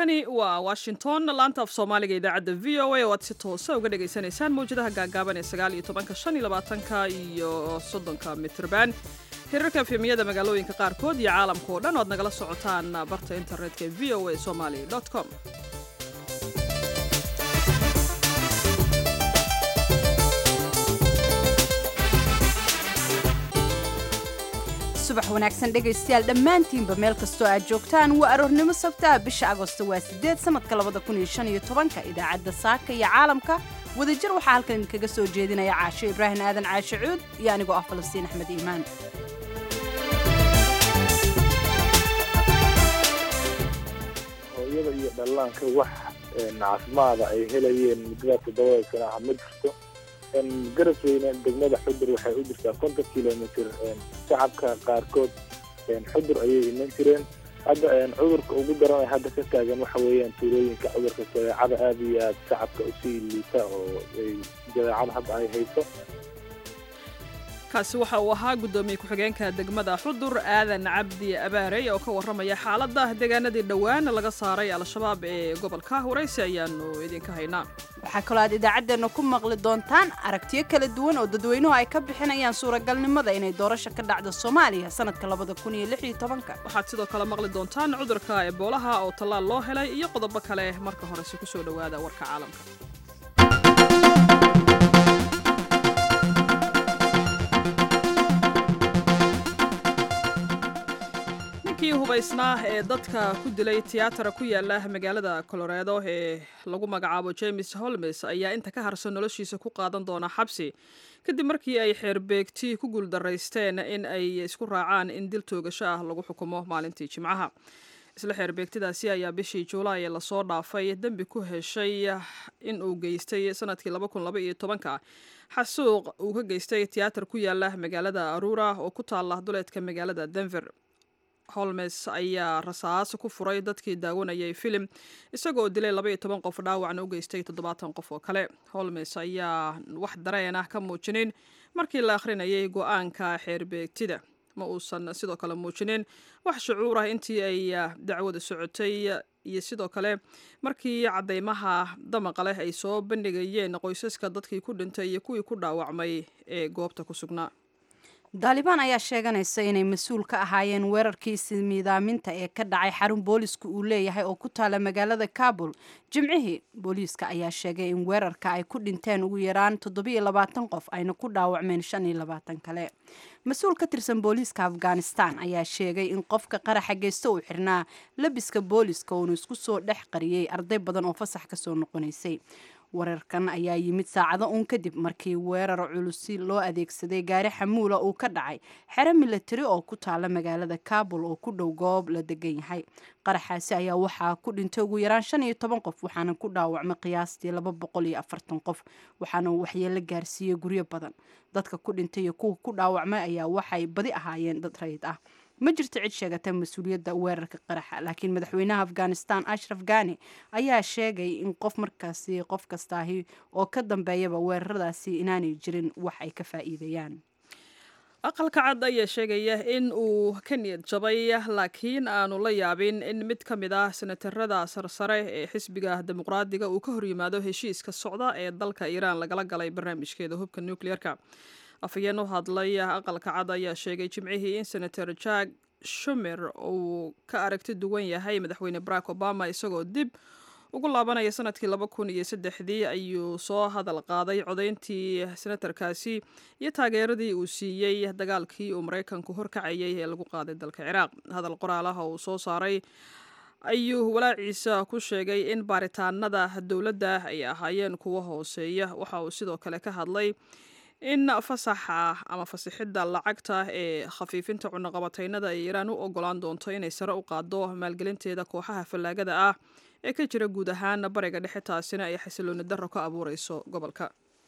halkani waa washington laanta af soomaaliga idaacadda v o a oo aad si toosa uga dhagaysanaysaan mawjadaha gaagaaban ee sagaal iyo tobanka shan iyo labaatanka iyo soddonka mitrban hirarka efemiyada magaalooyinka qaarkood iyo caalamka oo dhan o ad nagala socotaan barta internetka ee v o a somali com subax wanaagsan dhegaystayaal dhammaantiinba meel kastoo aad joogtaan waa aroornimo sabtaha bisha agosto waa sideed sanadka labada kun iyo shan iyo tobanka idaacadda saaka iyo caalamka wadajir waxaa halkan idinkaga soo jeedinaya caasho ibraahim aadan caashe cuud iyo anigoo ah falastiin axmed iimaan hooyada iyo dhallaanka wax caafimaada ay helayeen muddada toddobada sana ah ma jirto garab weyne degmada xudur waxay u jirtaa konton kilomitr shacabka qaarkood xudur ayay iman jireen hadda cudurka ugu daran hadda ka taagan waxa weeyaan tuulooyinka cudurka jadeecada aada iyo aad shacabka usii liita oo jadeecada hadda ay hayso kaasi waxa uu ahaa guddoomiye ku-xigeenka degmada xudur aadan cabdi abaarey oo ka warramaya xaaladda deegaanadii dhowaan laga saaray al-shabaab ee gobolka waraysi ayaanu idinka haynaa waxaa kaloo aad idaacaddeenna ku maqli doontaan aragtiyo kala duwan oo dadweynuhu ay ka bixinayaan suuragalnimada inay doorasho ka dhacdo soomaaliya sanadka labada kun iyo lix iyo tobanka waxaad sidoo kale maqli doontaan cudurka eboolaha oo tallaal loo helay iyo qodobo kale marka horese ku soo dhowaada warka caalamka ninkii hubaysnaa ee dadka ku dilay tiyaatara ku yaala magaalada coloredo ee lagu magacaabo james holmes ayaa inta ka harsan noloshiisa ku qaadan doona xabsi kadib markii ay xeerbeegti ku guuldaraysteen in ay isku raacaan in dil toogasho ah lagu xukumo maalintii jimcaha isla xeerbeegtidaasi ayaa bishii juulaay lasoo dhaafay dembi ku heshay in uu geystay sanadkii ka xasuuq uu ka geystay tiyaatar ku yaala magaalada arura oo ku taala duleedka magaalada denver holmes ayaa rasaas ku furay dadkii daawanayay filim isagoo dilay labaiyo toban qof dhaawacna u geystay toddobaatan qof oo kale holmes ayaa wax dareen ah ka muujinin markii la akhrinayay go-aanka xeerbeegtida ma uusan sidoo kale muujinin wax shucuur ah intii ay dacwada socotay iyo sidoo kale markii caddaymaha damaqa leh ay soo bandhigayeen qoysaska dadkii ku dhintay iyo kuwii ku dhaawacmay ee goobta ku sugnaa daalibaan ayaa sheeganaysa inay mas-uul ka ahaayeen weerarkii ismiidaaminta ee ka dhacay xarun booliisku uu leeyahay oo ku taala magaalada kabul jimcihii booliiska ayaa sheegay in weerarka ay ku dhinteen ugu yaraan toddobiyo labaatan qof ayna ku dhaawacmeen shan iyo labaatan kale mas-uul ka tirsan booliiska afghanistan ayaa sheegay in qofka qaraxa geysta uu xirnaa labiska booliiska uunu isku soo dhex qariyey arday badan oo fasax kasoo noqonaysay weerarkan ayaa yimid saacado uun kadib markii weerar culusi loo adeegsaday gaari xamuula uu ka dhacay xero milatari oo ku taala magaalada kabul oo ku dhow goob la degan yahay qaraxaasi ayaa waxaa ku dhintay ugu yaraan shan iyo toban qof waxaana ku dhaawacmay qiyaastii laba boqol iyo afartan qof waxaana uu waxyeelo gaarsiiyey guryo badan dadka ku dhintay iyo kuwa ku dhaawacmay ayaa waxay badi ahaayeen dad rayid ah ma jirto cid sheegata mas-uuliyadda weerarka qaraxa laakiin madaxweynaha afghanistan ashraf ghani ayaa sheegay in qof markaasi qof kastaahi oo ka dambeeyaba weeraradaasi inaanay jirin wax ay ka faa'iidayaan aqalka cad ayaa sheegaya in uu ka niyad jabay laakiin aanu la yaabin in mid ka mid ah senatarada sarsare ee xisbiga dimuqraadiga uu ka horyimaado heshiiska socda ee dalka iiraan lagala galay barnaamijkeeda hubka nucleerka afhayeen u hadlay aqalka cad ayaa sheegay jimcihii in senator jack shumer uu ka aragti duwan yahay madaxweyne barack obama isagoo dib ugu laabanaya sanadkii laba kun iyo saddexdii ayuu soo hadal qaaday codayntii senatarkaasi iyo taageeradii uu siiyey dagaalkii uu maraykanku horkacayay ee lagu qaaday dalka ciraaq hadal qoraalaha uu soo saaray ayuu walaaciisa ku sheegay in baaritaanada dowladda ay ahaayeen kuwo hooseeya waxa uu sidoo kale ka hadlay in fasaxa ama fasixidda lacagta ee khafiifinta cunaqabataynada ay iiraan u ogolaan doonto inay sare u qaado maalgelinteeda kooxaha fallaagada ah ee ka jira guud ahaan bariga dhexe taasina ay xasilooni darro ka abuureyso gobolka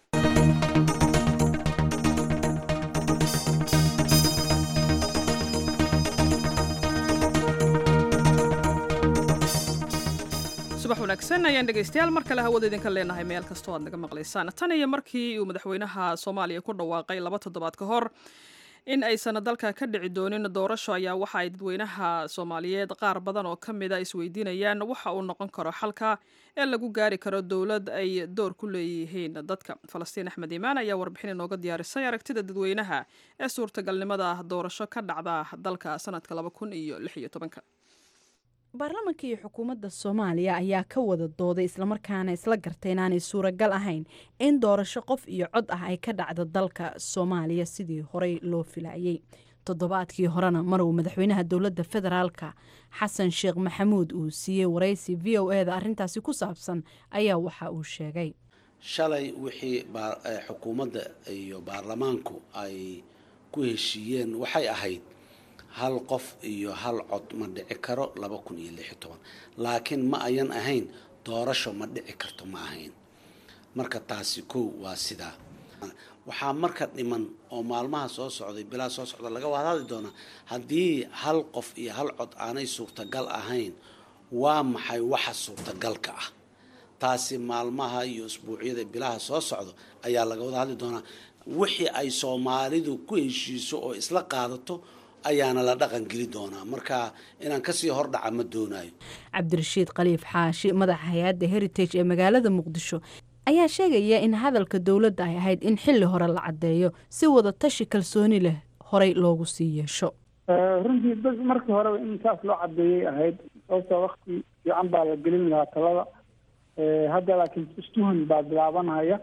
subax wanaagsan ayaan dhegaystayaal mar kale hawada idinka leenahay meel kastoo aad naga maqlaysaan tan iyo markii uu madaxweynaha soomaaliya ku dhawaaqay laba toddobaad ka hor in aysan dalka ka dhici doonin doorasho ayaa waxa ay dadweynaha soomaaliyeed qaar badan oo ka mida isweydiinayaan waxa uu noqon karo xalka ee lagu gaari karo dowlad ay door ku leeyihiin dadka falastiin axmed iimaan ayaa warbixin inooga diyaarisay aragtida dadweynaha ee suurtagalnimada doorasho ka dhacda dalka sanadka laba kun iyo lix iyo tobanka baarlamaanka iyo xukuumadda soomaaliya ayaa ka wada dooday islamarkaana isla gartay inaanay suuragal ahayn in doorasho qof iyo cod ah ay ka dhacdo dalka soomaaliya sidii horey loo filayey toddobaadkii horena mar uu madaxweynaha dowladda federaalka xasan sheekh maxamuud uu siiyey waraysi v o eda arrintaasi ku saabsan ayaa waxa uu sheegay shalay wixii xukuumadda iyo baarlamaanku ay ku heshiiyeen waxay ahayd hal qof iyo hal cod ma dhici karo laba kun iyo lix iyo toban laakiin ma ayan ahayn doorasho ma dhici karto ma ahayn marka taasi kow waa sidaa waxaa marka dhiman oo maalmaha soo socday bilaa soo socda laga wadaadi doonaa haddii hal qof iyo hal cod aanay suurtagal ahayn waa maxay waxa suurtagalka ah taasi maalmaha iyo isbuucyada bilaha soo socdo ayaa laga wada hadli doonaa wixii ay soomaalidu ku heshiiso oo isla qaadato ayaana la dhaqan geli doonaa marka inaan kasii hordhaca ma doonayo cabdirashiid khaliif xaashi madaxa hay-adda heritage ee magaalada muqdisho ayaa sheegaya in hadalka dowladda ay ahayd in xilli hore la caddeeyo si wada tashi kalsooni leh horey loogu sii yeesho runtii dad markii horeba in saas loo cadeeyay ahayd sababtoo wakti fiican baa la gelin lahaa talada hadda laakiin istuhan baa bilaabanaya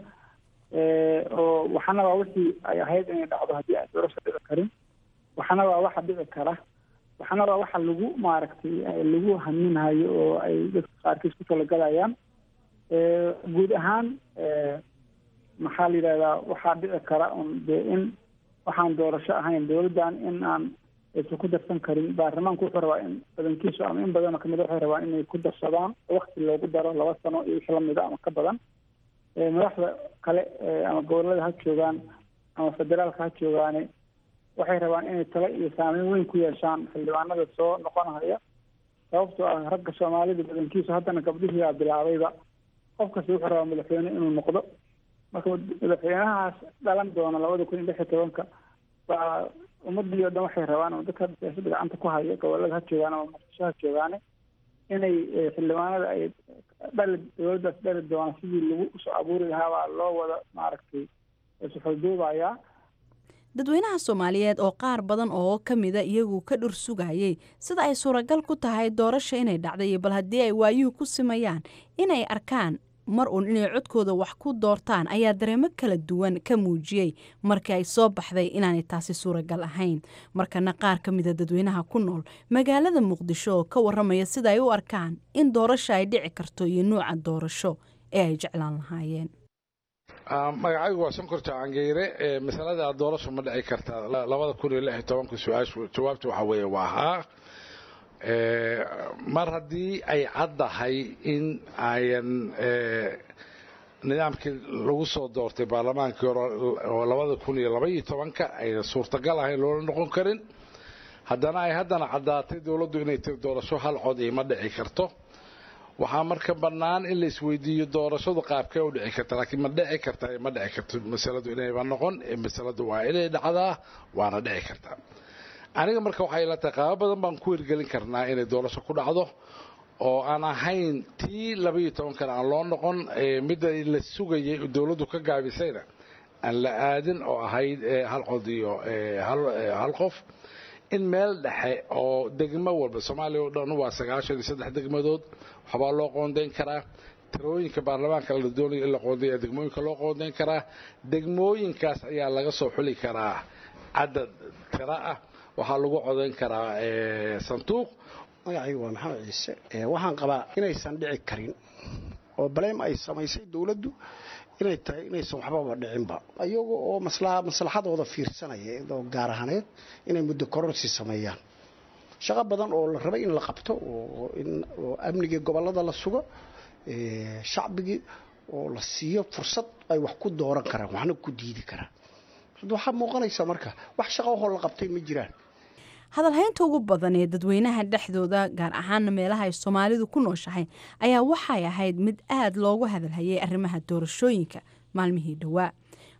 oo waxana waa wixii ay ahayd inay dhacdo haddii aan doorasho dhici karin waxana waa waxa dhici kara waxana waa waxa lagu maaragtay lagu haminhayo oo ay dadka qaarkiis ku talagalayaan guud ahaan maxaa la yidhahdaa waxaa dhici kara un dee in waxaan doorasho ahayn dowladdan in aan aysan ku darsan karin baarlamaanku wuxuu rabaa in badankiisu ama in badanoo kamid waxay rabaan inay ku darsadaan wakti loogu daro laba sano iyo wixii lamida ama ka badan madaxda kale ama gobolada ha joogaan ama federaalka ha joogaane waxay rabaan inay talo iyo saameyn weyn ku yeeshaan xildhibaanada soo noqonaya sababtoo ah ragga soomaalida badankiisu haddana gabdhihii baa bilaabayba qof kasta wuxuu rabaa madaxweyne inuu noqdo marka madaxweynahaas dhalan doona labada kun iyo lix iyo tobanka baa ummadii o dhan waxay rabaan ama dadka siyaasada gacanta ku haya gobolada ha joogaan ama muqdisho ha joogaane inay xildhibaanada ay dhali dowladdaas dhali doona sidii lagu soo abuuri lahaa baa loo wada maaragtay isuxulduubayaa dadweynaha soomaaliyeed oo qaar badan oo ka mida iyagu ka dhur sugayay sida ay suuragal ku tahay doorasha inay dhacday bal haddii ay waayuhu ku simayaan inay arkaan mar uun inay codkooda wax ku doortaan ayaa dareemo kala duwan ka muujiyey markii ay soo baxday inaanay taasi suuragal ahayn markana qaar ka mida dadweynaha ku nool magaalada muqdisho oo ka waramaya sida ay u arkaan in doorasho ay dhici karto iyo nuuca doorasho ee ay jeclaan lahaayeen magacaygu waa sonkorta cangeyre masalada doorasho ma dhici karta labada kun iyo lix iyo tobanka su-aashu jawaabta waxaa weeye waa haa mar haddii ay caddahay in ayan nidaamkii lagu soo doortay baarlamaankii hore oo labada kun iyo laba iyo tobanka ayna suurtagal ahayn loola noqon karin haddana ay haddana caddaatay dowladdu inay tiri doorasho hal cod iyo ma dhici karto waxaa marka bannaan in la isweydiiyo doorashadu qaabkee u dhici karta laakiin ma dhici karta ma dhici karto masaladu inayba noqon masaladu waa inay dhacdaa waana dhici kartaa aniga marka waxay la tahay qaabo badan baan ku hirgelin karnaa inay doorasho ku dhacdo oo aan ahayn tii labaiyo tobankana aan loo noqon midda la sugayay dowladdu ka gaabisayna aan la aadin oo ahayd hal cod iyo hal qof in meel dhexe oo degmo walba soomaaliya oo dhan waa sagaashan iyo saddex degmadood waxbaa loo qoondayn karaa tirooyinka baarlamaanka la doonaya in la qoondaya degmooyinka loo qoondayn karaa degmooyinkaas ayaa laga soo xuli karaa cadad tira ah waxaa lagu codayn karaa sanduuq magacaygu waa maxamed ciise waxaan qabaa inaysan dhici karin oo baleem ay samaysay dowladdu inay tahay inaysan waxbaba dhicinba iyaga oo maslaxadooda fiirsanaya oo gaar ahaneed inay muddo kororsi sameeyaan shaqo badan oo la rabay in la qabto oo amnigii gobolada la sugo shacbigii oo la siiyo fursad ay wax ku dooran karaan waxna ku diidi karaan waxaa muuqanaysa marka wax shaqahoo la qabtay ma jiraan hadalhaynta ugu badan ee dadweynaha dhexdooda gaar ahaana meelaha ay soomaalidu ku nooshahay ayaa waxay ahayd mid aad loogu hadalhayay arrimaha doorashooyinka maalmihii dhowaa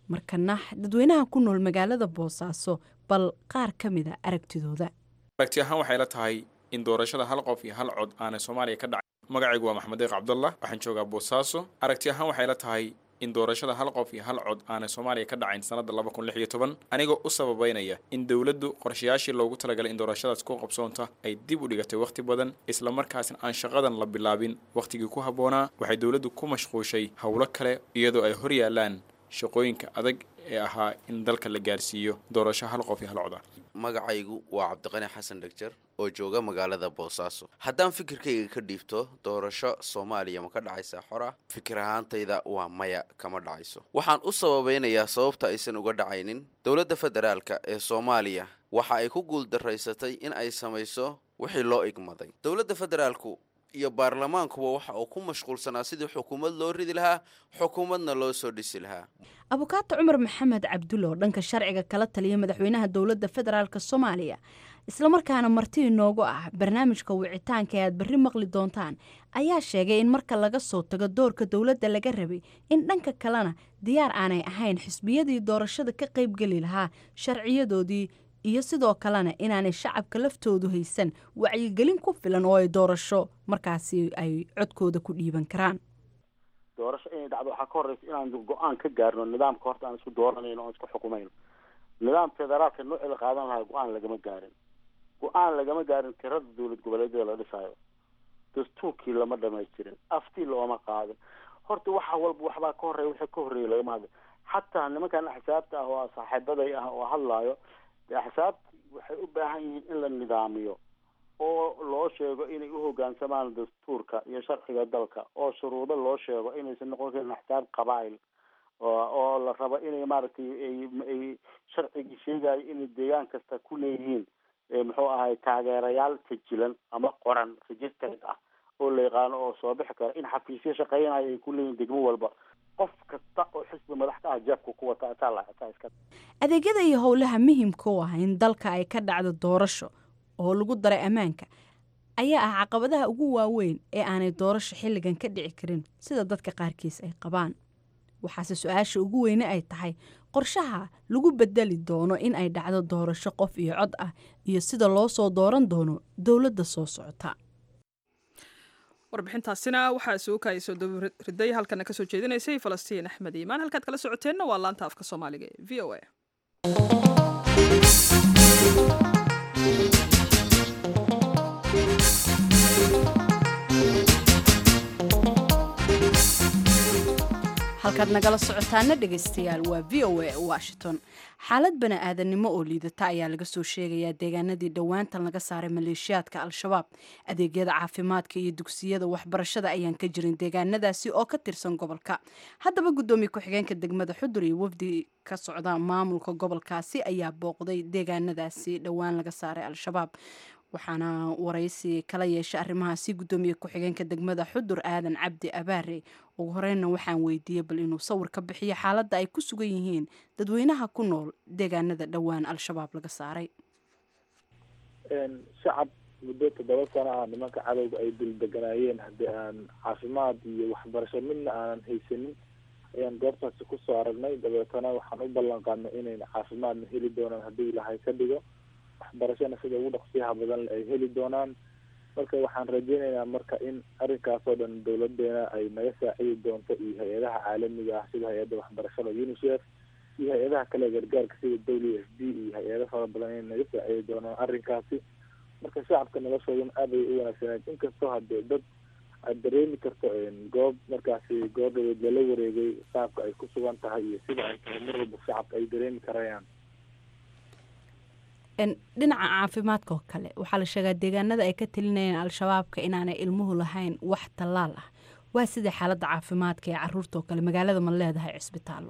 markana dadweynaha ku nool magaalada boosaaso bal qaar ka mida aragtidooda aragti ahaan waxay la tahay in doorashada hal qof iyo hal cod aanay soomaaliya ka dhacay magacaygu waa maxamed deeq cabdullah waxaan joogaa boosaaso aragti ahaan waxay la tahay in doorashada hal qof iyo hal cod aanay soomaaliya ka dhacayn sanadda laba kun lix iyo toban anigoo u sababeynaya in dowladdu qorshayaashii loogu talagalay in doorashadaas ku qabsoonta ay dib u dhigatay wakhti badan islamarkaasna aan shaqadan la bilaabin wakhtigii ku habboonaa waxay dowladdu ku mashquushay howlo kale iyadoo ay hor yaalaan shaqooyinka adag ee ahaa in dalka la gaarsiiyo doorasho hal qof iyo hal coda magacaygu waa cabdiqani xasan dhegjar oo jooga magaalada boosaaso haddaan fikirkayga ka dhiibto doorasho soomaaliya ma ka dhacaysaa xor ah fikir ahaantayda waa maya kama dhacayso waxaan u sababeynayaa sababta aysan uga dhacaynin dowladda federaalka ee soomaaliya waxa ay ku guuldaraysatay in ay samayso wixii loo igmaday dowladda federaalku iyo baarlamaankuba waxa uu ku mashquulsanaa sidii xukuumad loo ridi lahaa xukuumadna loo soo dhisi lahaa abukaato cumar maxamed cabdulle oo dhanka sharciga kala taliya madaxweynaha dowladda federaalk soomaaliya islamarkaana marti inoogu ah barnaamijka wicitaanka ee aad berri maqli doontaan ayaa sheegay in marka laga soo tago doorka dowladda laga rabay in dhanka kalena diyaar aanay ahayn xisbiyadii doorashada ka qaybgeli lahaa sharciyadoodii iyo sidoo kalena inaanay shacabka laftoodu haysan wacyigelin ku filan oo ay doorasho markaasi ay codkooda ku dhiiban karaan doorasho inay dhacdo waxaa ka horeysa inaan go-aan ka gaarno nidaamka horta aan isku dooranayno oon isku xukumayno nidaam federaalka noocii la qaadan lahaa go-aan lagama gaarin go-aan lagama gaarin tirada dowlad goboleedyada la dhisaayo dastuurkii lama dhamaystirin aftii looma qaadin horta waxa walba waxbaa ka horeeya wixii ka horreeya lagama hadla xataa nimankan axsaabta ah oo saaxiibaday ah oo hadlaayo dee axsaabti waxay u baahan yihiin in la nidaamiyo oo loo sheego inay u hoggaansamaan dastuurka iyo sharciga dalka oo shuruudo loo sheego inaysan noqon karin axsaab qabaa'il oo la rabo inay maaragtay ay sharcigii sheegayo inay deegaan kasta ku leeyihiin muxuu ahay taageerayaal sajilan ama qoran registered ah oo la yaqaano oo soo bixi kara in xafiisyo shaqeynayo ay ku leeyihiin degmo walba qof kasta oo xisbi madax ka ah jeebka ku wata ataa la ataa iska adeegyada iyo howlaha muhiimka u ah in dalka ay ka dhacdo doorasho oo lagu daray ammaanka ayaa ah caqabadaha ugu waaweyn ee aanay doorasho xilligan ka dhici karin sida dadka qaarkiis ay qabaan waxaase su-aasha ugu weyne ay tahay qorshaha lagu bedeli doono in ay dhacdo doorasho qof iyo cod ah iyo sida loo soo dooran doono dowladda soo socota warbixintaasina waxaa suukaya soo dowriday halkana kasoo jeedinaysay falastiin axmed iimaan halkaad kala socoteenna waa laanta afka soomaaliga ee v o a halkaad nagala socotaana dhegaystayaal waa v o a washington xaalad bani-aadannimo oo liidata ayaa laga soo sheegayaa deegaanadii dhowaantan laga saaray maleeshiyaadka al-shabaab adeegyada caafimaadka iyo dugsiyada waxbarashada ayaan ka jirin deegaanadaasi oo ka tirsan gobolka haddaba guddoomiye ku-xigeenka degmada xudur iyo wafdi ka socda maamulka gobolkaasi ayaa booqday deegaanadaasi dhowaan laga saaray al-shabaab waxaana waraysi kala yeeshay arrimahaasi guddoomiye ku-xigeenka degmada xudur aadan cabdi abaare ugu horeyna waxaan weydiiyey bal inuu sawir ka bixiyo xaaladda ay ku sugan yihiin dadweynaha ku nool deegaanada dhowaan al-shabaab laga saaray shacab muddo toddoba sano ah nimanka cadowga ay dul deganaayeen haddii aan caafimaad iyo waxbarasho midna aanan haysanin ayaan goobtaasi kusoo aragnay dabeetana waxaan u ballan qaadnay inayna caafimaadna heli doonaan haddii ilahay ka dhigo waxbarashana sida ugu dhaqsiyaha badan ay heli doonaan marka waxaan rajeynaynaa marka in arrinkaasoo dhan dowladeena ay naga saacidi doonto iyo hay-adaha caalamiga ah sida hay-adda waxbarashada unicef iyo hay-adaha kale gargaarka sida w f d iyo hay-ado fara badan inay naga saacidi doonaan arrinkaasi marka shacabka noloshoodan aad ay u wanaagsaneed inkastoo hadee dad aad dareemi karto goob markaasi goordhaweed lala wareegay qaabka ay ku sugan tahay iyo sida ay tahay mar walba shacabka ay dareemi karayaan dhinaca caafimaadka oo kale waxaa la sheegaa deegaanada ay ka talinayeen al-shabaabka inaanay ilmuhu lahayn wax tallaal ah waa sida xaaladda caafimaadka ee caruurta oo kale magaalada ma leedahay cisbitaallo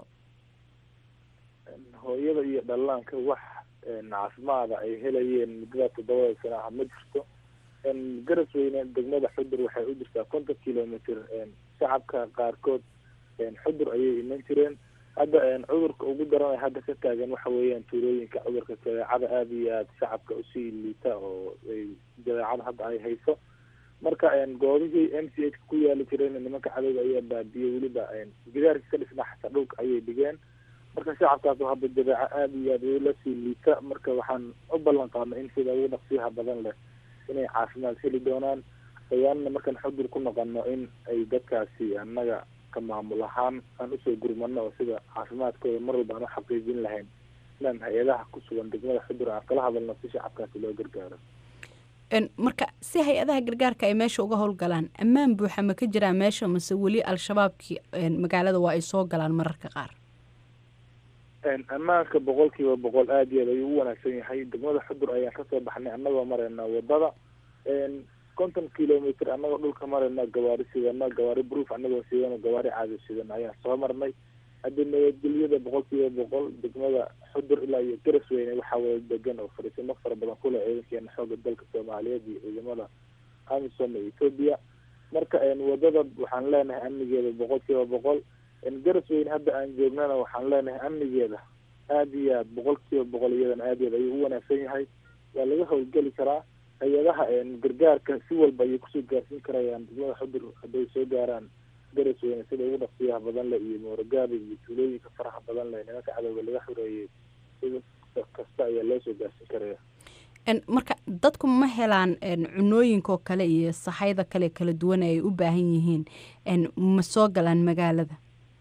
hooyada iyo dhallaanka wax caafimaada ay helayeen muddada toddobada sana ah ma jirto garas weyne degmada xudur waxay u jirtaa konton kilomitr shacabka qaarkood xudur ayay iman jireen hadda cudurka ugu daran ee hadda ka taagan waxa weeyaan tuulooyinka cudurka jadeecada aada iyo aada shacabka usii liita oo jadeecada hadda ay hayso marka goobihii m c h ku yaali jireen nimanka cadowga ayaa baabiyey weliba gidaarkii ka dhisnaa xataa dhulka ayay dhigeen marka shacabkaas oo hadda dabeeco aada iyo aada ula sii liita marka waxaan u ballan qaadnay in sida ugu dhaqsiyaha badan leh inay caafimaad heli doonaan dawaanna markaan xudur ku noqono in ay dadkaasi annaga ka maamul ahaan aan usoo gurmano oo sida caafimaadkooda mar walba aan u xaqiijin lahayn inaan hay-adaha ku sugan degmada xudur aan kala hadalno si shacabkaasi loo gargaaro marka si hay-adaha gargaarka ay meesha uga howlgalaan ammaan buuxa ma ka jiraa meesha mase weli al-shabaabkii magaalada waa ay soo galaan mararka qaar ammaanka boqol kiiba boqol aada iyo aad ayuu u wanaagsan yahay degmada xudur ayaan kasoo baxnay annagoo marayna wadada konton kilomitr annagoo dhulka marayna gawaari sidano gawaari proof annagoo sidano gawaari caadi sidano ayaan soo marnay hadda nabadgelyada boqol kiiba boqol degmada xudur ilaa iyo garasweyne waxaa wada degan oo fariisimo fara badan kule ciidankeena xooga dalka soomaaliyeed iyo ciidamada amisom ee ethoopia marka wadada waxaan leenahay amnigeeda boqol kiiba boqol garasweyne hadda aan joognana waxaan leenahay amnigeeda aada iyo aad boqol kiiba boqol iyadana aada iyo aad ayuu u wanaagsan yahay waa laga howlgeli karaa hay-adaha gargaarka si walba ayay kusoo gaarsiin karayaan degmada xudur hadday soo gaaraan garasweyne sida ugu dhaqsiyaha badan leh iyo moorogaabi iyo tuulooyinka faraha badan leh nimanka cadowga laga xoreeyey sida kasta ayaa loo soo gaarsiin karaya marka dadku ma helaan cunooyinkaoo kale iyo saxayda kale kala duwan ay u baahan yihiin ma soo galaan magaalada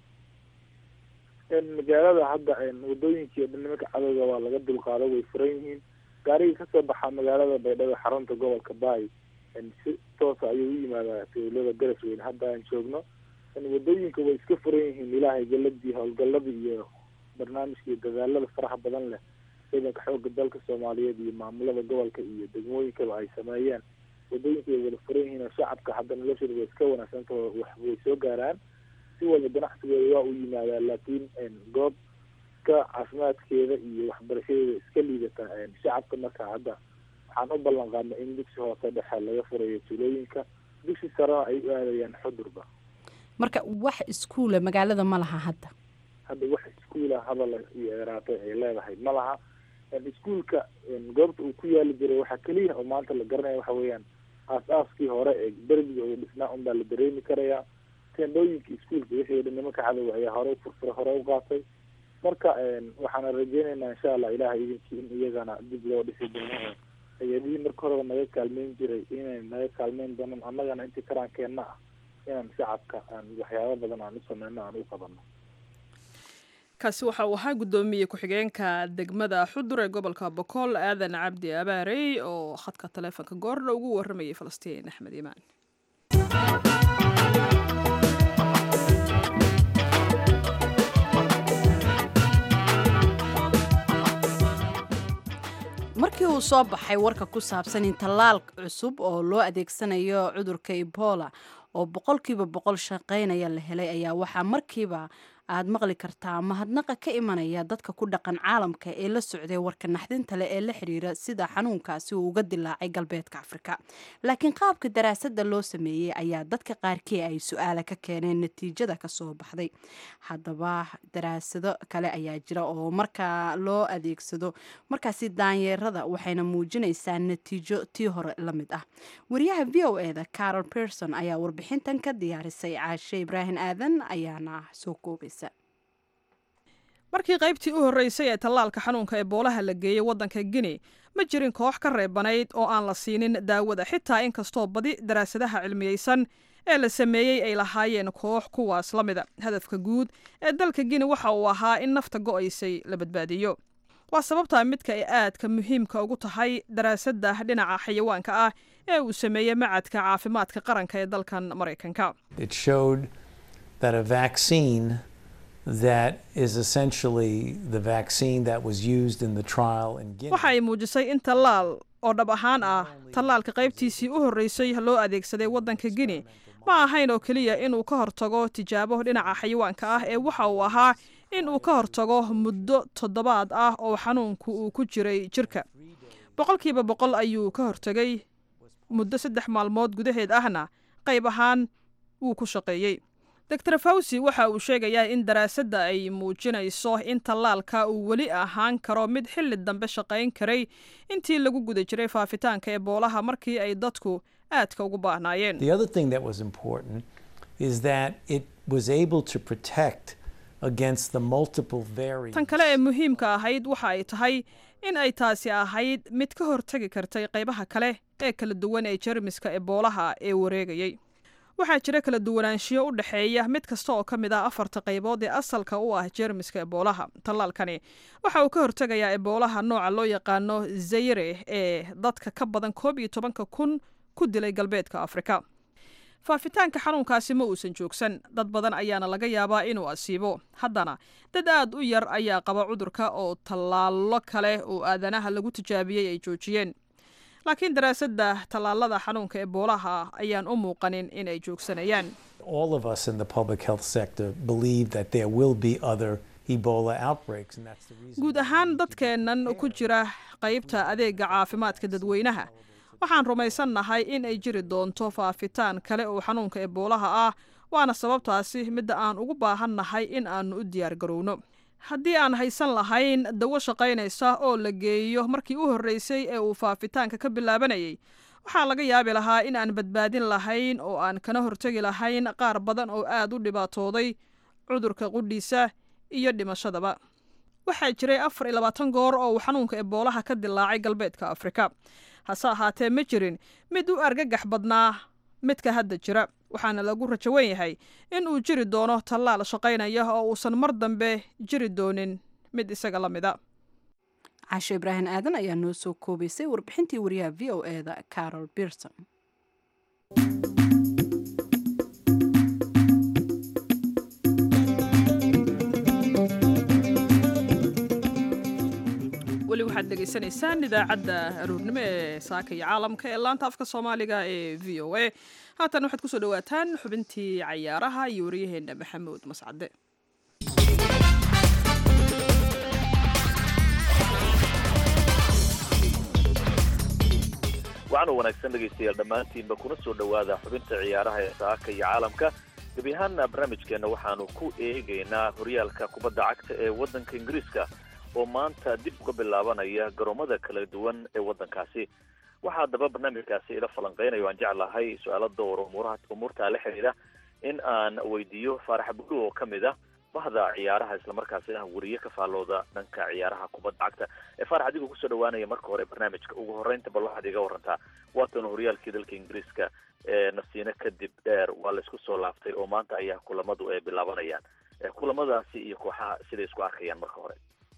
magaalada hadda wadooyinkii o dhan nimanka cadowga waa laga dulqaado way furan yihiin gaarigii kasoo baxaa magaalada baydhabo xarunta gobolka baay si toosa ayuu u yimaadaa tuulada garasweyne hadda aan joogno wadooyinka way iska furan yihiin ilaahay galadii howlgaladii iyo barnaamijka iyo dadaalada faraha badan leh ciidanka xooga dalka soomaaliyeed iyo maamulada gobolka iyo degmooyinkaba ay sameeyeen wadooyinka way wada furan yihiin oo shacabka hadda noloshooda way iska wanaagsantaho wax way soo gaaraan si walba ganacsigooda waa u yimaadaa laakiin goob ka caafimaadkeeda iyo waxbarashadeeda iska liidata shacabka marka hadda waxaan u ballan qaadnay in dugsi hoose dhexe laga furayo tuulooyinka dugsi sarena ay u aadayaan xudurba marka wax iskuula magaalada ma laha hadda hadda wax iskuula hadal iyo eraatay ay leedahay ma laha iskuulka goobta uu ku yaali jiray waxaa keliya oo maanta la garanaya waxa weeyaan aas-aaskii hore ee derbiga uu dhisnaa unbaa la dareemi karayaa teendhooyinka iskuulka wixii o dhan nimanka cadowga ayaa hore ufurfura hore u qaatay marka waxaana rajeynaynaa insha allah ilahay idinkii in iyagana dib loo dhisi doono oo hay-adihii marka horeba naga kaalmeyn jiray inay naga kaalmeyn doonaan annagana intii karaankeenna ah inaan shacabka aan waxyaabo badan aan u sameyno aan u qabano kaasi waxa uu ahaa guddoomiye ku-xigeenka degmada xudur ee gobolka bokool aadan cabdi abaarey oo khadka taleefonka goordha ugu waramayay falastiin axmed iimaan markii uu soo baxay warka ku saabsan in tallaal cusub oo loo adeegsanayo cudurka ebola oo boqolkiiba boqol shaqaynaya la helay ayaa waxaa markiiba aad maqli kartaa mahadnaqa ka imanaya dadka ku dhaqan caalamka ee la socday warka naxdinta leh ee la xiriira sida xanuunkaasi uu uga dilaacay galbeedka afrika laakiin qaabka daraasada loo sameeyey ayaa dadka qaarkii ay su-aala ka keeneen natiijada kasoo baxday haddaba daraasado kale ayaa jira oo markaa loo adeegsado markaasi daanyeerada waxayna muujinaysaa natiijo tii hore la mid ah wariyaha v o eda carol person ayaa warbixintan ka diyaarisay caashe ibraahim aadan ayaana soo koobay markii qaybtii u horreysay ee tallaalka xanuunka eboolaha la geeyey waddanka guinea ma jirin koox ka reebanayd oo aan la siinin daawada xitaa inkastoo badi daraasadaha cilmiyeysan ee la sameeyey ay lahaayeen koox kuwaas la mida hadafka guud ee dalka guinea waxa uu ahaa in nafta go'aysay la badbaadiyo waa sababtaa midka ay aadka muhiimka ugu tahay daraasadda dhinaca xayawaanka ah ee uu sameeyey macadka caafimaadka qaranka ee dalkan maraykanka that a vaccine that is essentially the vaccine that was used in the trial in Guinea. waxa ay muujisay in tallaal oo dhab ahaan ah tallaalka qaybtiisii u horreysay loo adeegsaday waddanka guinea ma ahayn oo keliya inuu ka hortago tijaabo dhinaca xayawaanka ah ee waxa uu ahaa in uu ka hortago muddo toddobaad ah oo xanuunku uu ku jiray jirka boqolkiiba boqol ayuu ka hortegay muddo saddex maalmood gudaheed ahna qayb ahaan wuu ku shaqeeyey doctor fawsi waxa uu sheegayaa in daraasadda ay muujinayso in tallaalka uu weli ahaan karo mid xilli dambe shaqayn karay intii lagu guda jiray faafitaanka eboolaha markii ay dadku aadka ugu baahnaayeen The other thing that was important is that it was able to protect against the multiple variants. tan kale ee muhiimka ahayd waxa ay tahay in ay taasi ahayd mid ka hortegi kartay qaybaha kale ee kala duwan ee jermiska eboolaha ee wareegayay waxaa jira kala duwanaanshiyo u dhexeeya mid kasta oo ka mid ah afarta qaybood ee asalka u ah jeermiska eboolaha tallaalkani waxa uu ka hortegayaa eboolaha nooca loo yaqaano zayre ee dadka ka badan koob iyo tobanka kun ku dilay galbeedka afrika faafitaanka xanuunkaasi ma uusan joogsan dad badan ayaana laga yaabaa inuu asiibo haddana dad aad u yar ayaa qaba cudurka oo tallaallo kale oo aadanaha lagu tijaabiyey ay joojiyeen laakiin daraasadda tallaalada xanuunka eboolaha ayaan u muuqanin in ay joogsanayaan All of us in the public health sector believe that there will be other Ebola outbreaks, and that's the reason. guud ahaan dadkeennan ku jira qaybta adeega caafimaadka dadweynaha waxaan rumaysannahay in ay jiri doonto faafitaan kale oo xanuunka eboolaha ah waana sababtaasi midda aan ugu baahannahay in aannu u diyaar garowno haddii aan haysan lahayn dawo shaqaynaysa oo la geeyo markii u horreysay ee uu faafitaanka ka bilaabanayay waxaa laga yaabi lahaa in aan badbaadin lahayn oo aan kana hortegi lahayn qaar badan oo aad u dhibaatooday cudurka qudhiisa iyo dhimashadaba waxaa jiray afar iyo labaatan goor oo uu xanuunka eboolaha ka dilaacay galbeedka afrika hase ahaatee ma jirin mid u argagax badnaa midka hadda jira waxaana lagu rajo wen yahay in uu jiri doono tallaal shaqaynaya oo uusan mar dambe jiri doonin mid isaga la mida cashe ibraahim aadan ayaa noo soo koobaysay warbixintii wariyaha v o e da carol birson weli waxaad dhegaysanaysaan idaacadda aruurnimo ee saaka iyo caalamka ee laanta afka soomaaliga ee v o a haatan waxaad kusoo dhawaataan xubintii cayaaraha iyo waryaheena maxamuud mascade waxaana wanaagsan dhegaystayaal dhammaantiinba kuna soo dhowaada xubinta ciyaaraha ee saaka iyo caalamka gebi ahaanna barnaamijkeenna waxaanu ku eegaynaa horyaalka kubadda cagta ee waddanka ingiriiska oo maanta dib uga bilaabanaya garoomada kala duwan ee waddankaasi waxaa haddaba barnaamijkaasi ila falanqeynayo aan jeclahay su-aalo dowr umuuraha umuurtaa la xidhiidha in aan weydiiyo faarax bulu oo ka mid ah bahda ciyaaraha islamarkaasi ah weriye ka faallooda dhanka ciyaaraha kubadda cagta ee faarax adigoo kusoo dhawaanaya marka hore barnaamijka ugu horreynta bal waxaad iga warantaa waatan horyaalkii dalka ingiriiska ee nasiino kadib dheer waa laysku soo laaftay oo maanta ayaa kulamadu ay bilaabanayaan kulamadaasi iyo kooxaha siday isku arkayaan marka hore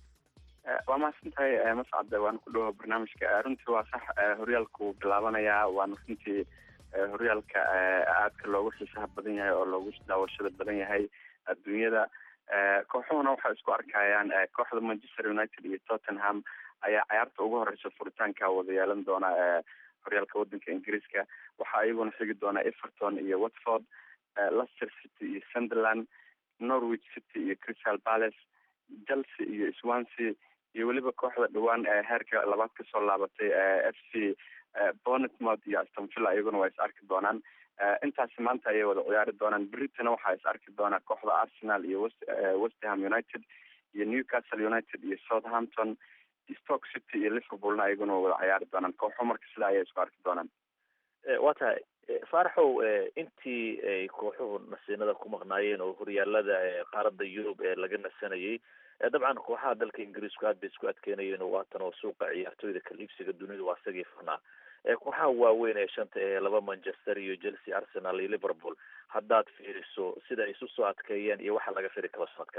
waa mahadsan tahay mascade waan ku dhawo barnaamijka runtii waa sax horyaalka wuu bilaabanayaa waana runtii horyaalka aadka loogu xiisaha badan yahay oo loogu daawashada badan yahay adduunyada kooxuhuna waxay isku arkayaan kooxda manchester united iyo tottenham ayaa cayaarta ugu horeysa furitaanka wada yeelan doona horyaalka wadanka ingiriiska waxaa iyaguna xigi doona everton iyo watford leicester city iyo sunderland norwich city iyo crystal palace chelsea iyo swansea iyo weliba kooxda dhawaan heerka labaad kasoo laabatay f c bonetmouth iyo astonvilla iyaguna waa is arki doonaan intaasi maanta ayay wada ciyaari doonaan britana waxaa is arki doonaa kooxda arsenal iyo west westham united iyo newcastle united iyo southampton stoke city iyo liverpoolna iyaguna waa wada ciyaari doonaan kooxo marka sidaa ayay isku arki doonaan waa tahay faaraxow intii ay kooxuhu nasiinada ku maqnaayeen oo horyaalada qaaradda yurub ee laga nasanayay dabcan kooxaha dalka ingiriisku aad bay isku adkeynayeen oo waatan oo suuqa ciyaartooyda kaliibsiga dunidu waa isagii furnaa kooxaha waaweyn ee shanta ee laba manchester iyo chelsea arsenal iyo liverpool haddaad fiiriso sida ay isu soo adkeeyeen iyo waxa laga firi karo sanadkan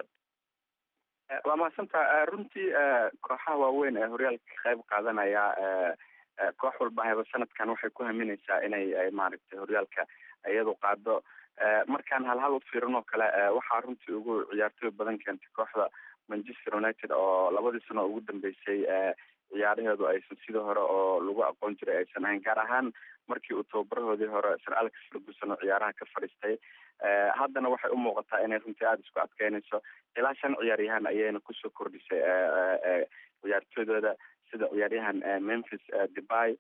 waa mahadsantaa runtii kooxaha waaweyn ee horyaalka ka qayb qaadanaya koox walba haba sanadkan waxay ku haminaysaa inay maaragtay horyaalka iyadu qaado markaan halhal u fiirin oo kale waxaa runtii ugu ciyaartooy badan keentay kooxda manchester united oo labadii sano ugu dambeysay ciyaaraheedu aysan sidii hore oo lagu aqoon jiray aysan ahayn gaar ahaan markii uu tababarahoodii hore sir alex ferguson oo ciyaaraha ka fadhiistay haddana waxay u muuqataa inay runtii aada isku adkeynayso ilaa shan ciyaaryahan ayayna kusoo kordhisay ciyaartooydooda sida ciyaaryahan memphis debay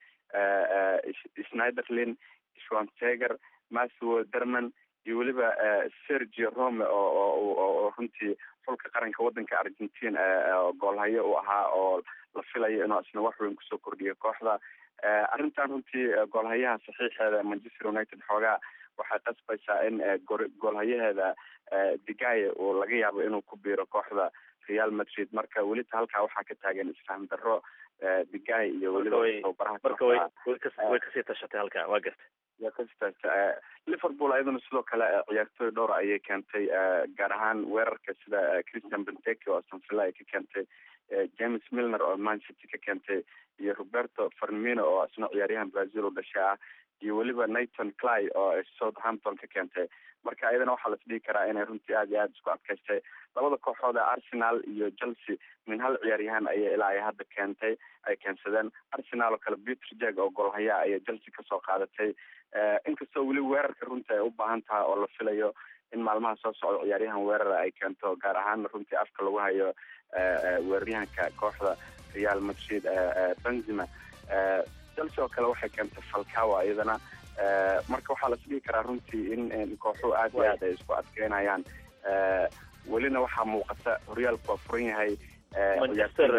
schneiderlin schwanteger matthew derman iyo weliba sergio rome oo oo runtii xulka qaranka wadanka argentina goolhayo u ahaa oo la filayo inuu isna wax weyn kusoo kordhiyo kooxda arrintan runtii goolhayaha saxiixeeda manchester united xoogaa waxay qasbaysaa in goolhayaheeda digaye uu laga yaabo inuu ku biiro kooxda real madrid marka welita halkaa waxaa ka taagan isfaham darro digaye iyo weliba tababaraha marka way way kasii tashatay halkaa waa gartay ya kasita liverpool ayaduna sidoo kale ciyaartooy dhowr ayay keentay gaar ahaan weerarka sida christian benteke oo aston villa ay ka keentay james milner oo man city ka keentay iyo roberto farmino oo isna ciyaaryahan brazil u dhashay ah iyo weliba nathan cly oo southampton ka keentay marka iyadana waxaa las dhihi karaa inay runtii aada iyo aada isku adkaystay labada kooxood ee arsenal iyo chelsea min hal ciyaaryahan ayay ilaa ay hadda keentay ay keensadeen arsenal oo kale peter jag oo golhaya ayay chelsea kasoo qaadatay inkastoo weli weerarka runtii ay u baahan tahay oo la filayo in maalmaha soo socda ciyaaryahan weerara ay keento gaar ahaana runtii afka lagu hayo weeraryahanka kooxda real madrid benzima chelsea oo kale waxay keentay falcawa iyadana marka waxaa las dhihi karaa runtii in kooxuhu aad iyo aad ay isku adkeynayaan welina waxaa muuqata horyaalku waa furan yahay manchester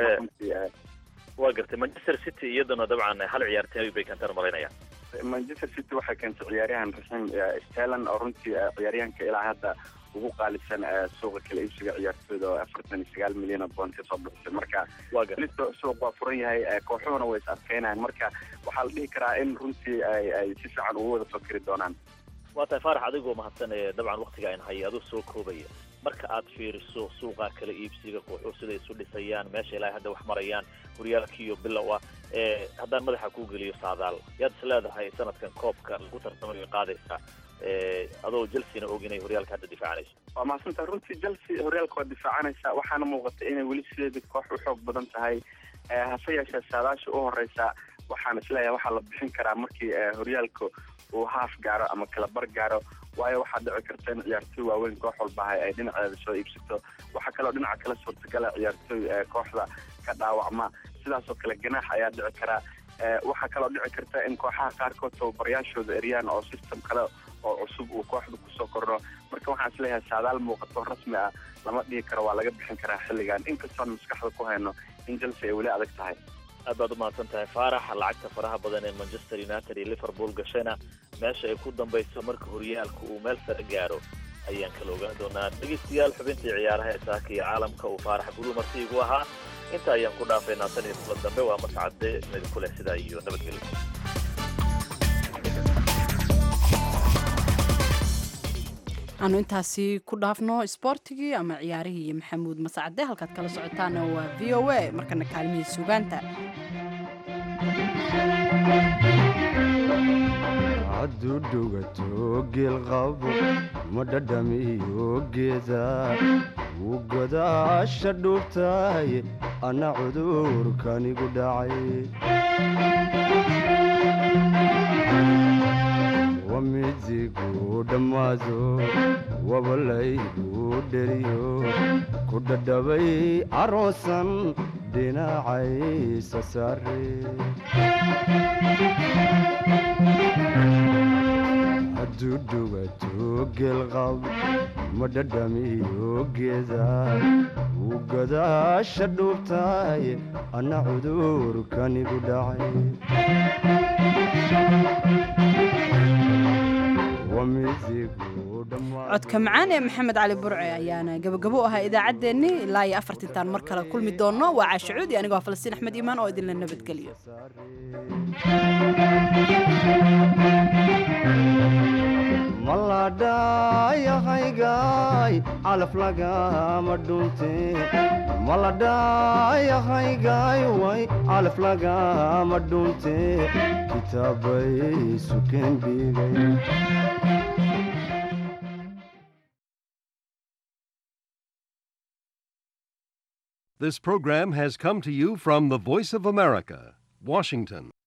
waa gartay manchester city iyaduna dabcan hal ciyaartay bay keentaan malaynayaa manchester city waxay keentay ciyaaryahan raxiim stelan oo runtii ciyaaryahanka ilaa hadda ugu qaalisan suuqa kala iibsiga ciyaartooyda oo afartan iyo sagaal milyan oo bond kasoo bixisay marka lito suuq waa furan yahay kooxuhuna way is adkeynayaan marka waxaa la dhihi karaa in runtii ay ay si fiican ugu wada fakeri doonaan waa tahay faarax adigoo mahadsan ee dabcan waktiga ayn hayay aduu soo koobaya marka aad fiiriso suuqa kala iibsiga kooxuhu siday isu dhisayaan meesha ilaa hadda wax marayaan horyaalkiiyo bilow ah ee haddaan madaxa kuu geliyo saadaal yaad is leedahay sanadkan koobka lagu tartamayo qaadaysaa adoo chelsea-na og inay horyaalka hadda difaacanayso waa mahadsantaha runtii chelsea horyaalka waa difaacanaysa waxaana muuqata inay weli sideeda koox u xoog badan tahay hase yeeshee saadaasha u horeysa waxaan isleeyahay waxaa la bixin karaa markii horyaalka uu haaf gaaro ama kalabar gaaro waayo waxaa dhici karta in ciyaartooy waaweyn koox walbahay ay dhinaceeda soo iibsato waxaa kaloo dhinaca kale suurtagala ciyaartooy kooxda ka dhaawacma sidaas oo kale ganaax ayaa dhici karaa waxaa kaloo dhici karta in kooxaha qaarkood tababarayaashooda eryaan oo system kale oo cusub uu kooxda kusoo kordho marka waxaan isleeyahay saadaal muuqato rasmi ah lama dhihi karo waa laga bixin karaa xilligan inkastoon maskaxda ku hayno in chelsea ay weli adag tahay aad baad umahadsan tahay faarax lacagta faraha badan ee manchester united iyo liverpool gashayna meesha ay ku dambayso marka horyaalka uu meel sare gaaro ayaan kala ogaan doonaa dhegeystayaal xubintii ciyaaraha ee saaka iyo caalamka uu faarax guruu marti igu ahaa inta ayaan ku dhaafaynaa tan iyo kulan dambe waa mascade midku leh sidaa iyo nabadgelyo aanu intaasi ku dhaafno isboortigii ama ciyaarihii iyo maxamuud masacade halkaad kala socotaana waa v o a markana kaalmihii sugaanta hadduu dhugato geelqabo ma dhadhamiyo geeda wuu godaasha dhuubtahay anna cudurkanigu dhacay wamidigu dhammaado wabalaygu dheriyo ku dhadhabay aroosan dhinacaysa saare hadduu dhugato geelqab ma dhadhamiyo geeda wuu godaasha dhuubtahay anna cudurkanigu dhacay codka macaan ee maxamed cali burce ayaana gabagabo u ahaa idaacaddeenni ilaa iyo afartintaan mar kale kulmi doonno waa caashacuudi anigoo falastiin axmed iimaan oo idinla nabadgeliyo maladhayahaygaay calaf lagama dhunte maladhayahaygaay way calaf lagama dhunte kitaabay sukeen dhigay This program has come to you from the Voice of America, Washington.